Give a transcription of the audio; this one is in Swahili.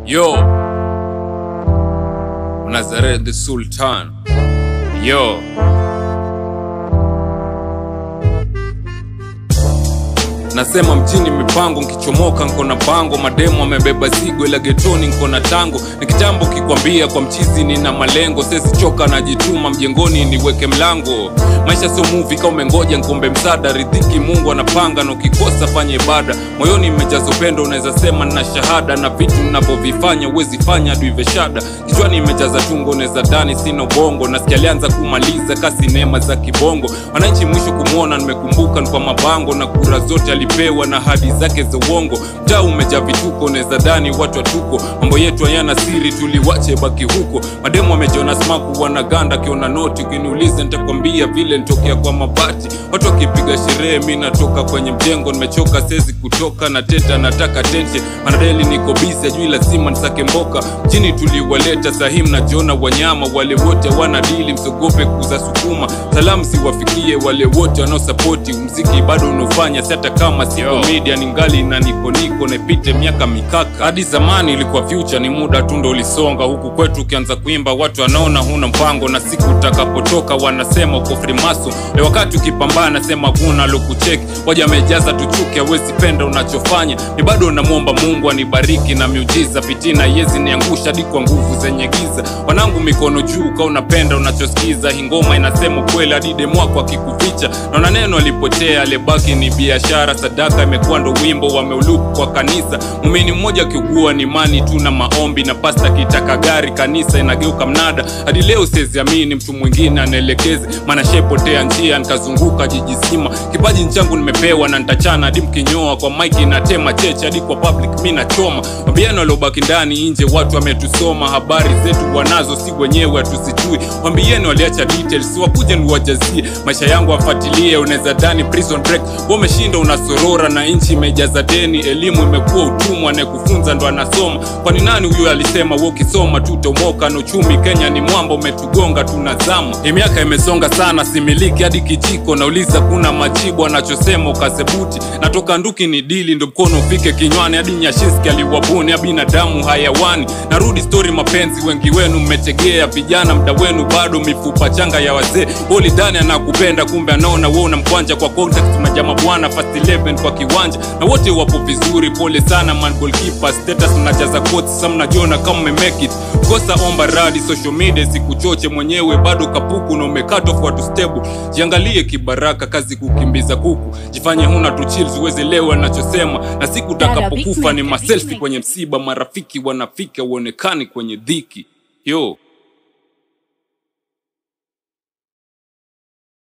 Yo, Nazareth the Sultan. Yo, nasema mjini mipango, nkichomoka nko na pango, mademo amebeba zigo, ila getoni nko na tango. Ni kitambo kikwambia kwa mchizi nina malengo, sesi choka najituma mjengoni niweke mlango. Maisha sio movie, kama umengoja nkombe msada, ridhiki Mungu anapanga, na ukikosa fanya ibada. Moyoni imejaza upendo, unaweza sema nina shahada, na vitu ninavyovifanya huwezi fanya hadi uive shada. Kichwani imejaza tungo, unaweza dani sina ubongo, nasikia alianza kumaliza kasi neema za kibongo. Wananchi mwisho kumwona, nimekumbuka ni kwa mabango, na kura zote alipewa na hadi zake za uongo. Mtaa umejaa vituko, unaweza dani watu watuko, mambo yetu hayana siri, tuliwache baki huko. Mademu wamejiona smaku, wanaganda akiona noti, ukiniuliza nitakwambia vile nitokea kwa mabati. Watu wakipiga sherehe, mi natoka kwenye mjengo, nimechoka sezi kutoka na teta, nataka tension manadeli, niko busy, ajui lazima nisake mboka. Mjini tuliwaleta sahi, mnajiona wanyama, wale wote wana dili, msogope kuza sukuma. Salamu siwafikie wale wote wanaosapoti mziki bado unaofanya, si hata kama siko media, ningali na niko niko naipite miaka mikaka. Hadi zamani ilikuwa future, ni muda tu ndo ulisonga. Huku kwetu ukianza kuimba watu wanaona huna mpango, na siku utakapotoka wanasema uko frimaso. Leo wakati ukipambana, sema kuna lokucheki, waja amejaza tuchuke, hawezi penda unachofanya. Ni bado namwomba Mungu anibariki na miujiza, fitina yezi niangusha hadi kwa nguvu zenye giza. Wanangu mikono juu, ka unapenda unachosikiza. Hii ngoma inasema ukweli hadi demu wako akikuficha. Naona neno alipotea, alibaki ni biashara. Sadaka imekuwa ndo wimbo wameuluku kwa kanisa. Mumini mmoja akiugua ni imani tu na maombi, na pasta kitaka gari, kanisa inageuka mnada. Hadi leo siweziamini mtu mwingine anaelekeze, maana shepotea njia, nikazunguka jiji zima. Kipaji nchangu nimepewa na nitachana hadi mkinyoa, kwa maiki natema cheche hadi kwa public mi nachoma. Wambieni waliobaki ndani nje, watu wametusoma, habari zetu wanazo, si wenyewe hatusijui. Wambieni waliacha details, wakuje niwajazie maisha yangu afuatilie. Unaweza dani prison break, wewe umeshinda unasorora, na nchi imejaza deni, elimu imekuwa utumwa, anayekufunza ndo anasoma. Kwani nani huyo alisema wewe ukisoma tutomoka? Na uchumi Kenya ni mwamba, umetugonga tunazama. Hii miaka imesonga sana, similiki hadi kijiko, nauliza kuna majibu, anachosema ukasebuti. Natoka nduki ni dili, ndo mkono ufike kinywani, hadi Nyashinski aliwabuni ya binadamu hayawani. Narudi stori mapenzi, wengi wenu mmetegea, vijana mda wenu bado mifupa changa ya wazee. Holidani anakupenda kumbe anaona wewe unamkwanja kwa contact majama bwana fast 11 kwa kiwanja na wote wapo vizuri, pole sana man goalkeeper status mnajaza quotes sasa mnajiona kama mmemake it. Kosa omba radi social media sikuchoche mwenyewe bado kapuku na umekat off watu stable. Jiangalie kibaraka, kazi kukimbiza kuku, jifanye huna tu chills uweze lewa nachosema, na siku utakapokufa ni maselfi kwenye msiba, marafiki wanafika uonekani kwenye dhiki yo